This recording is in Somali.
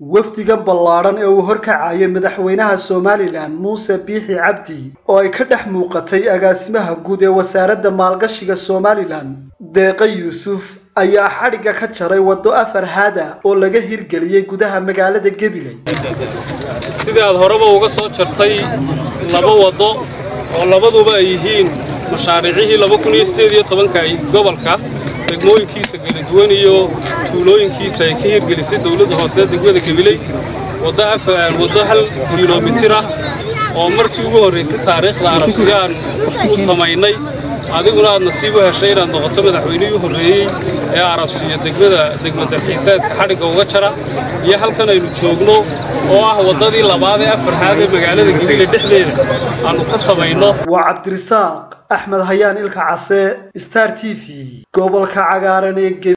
wafdigan ballaadhan ee uu horkacayay madaxweynaha somalilan muuse biixi cabdi oo ay ka dhex muuqatay agaasimaha guud ee wasaaradda maalgashiga somalilan deeqa yuusuf ayaa xadhigga ka jaray waddo afar haada oo laga hirgeliyey gudaha magaalada gabiley sidaad horeba uga soo jartay laba waddo oo labaduba ay yihiin mashaariicihii laba kun iyo sideed iyo tobanka ay gobolka degmooyinkiisa kala duwan iyo tuulooyinkiisa ay ka hirgelisay dowladda hoose degmada gabiley waddo afar waddo hal kilomitir ah oo markii ugu horraysay taariikhda arabsiga aan u samaynay adiguna aad nasiib u heshay inaad noqoto madaxweynihii u horreeyey ee arabsiiyo degmada degmadalxiisaadka xadhigga uga jara iyo halkan aynu joogno oo ah waddadii labaad ee afarhaad ee magaalada gabiley dhexdeeda aannu ka samayno waa cabdirisaaq axmed hayaan ilka case star t v gobolka cagaaran ee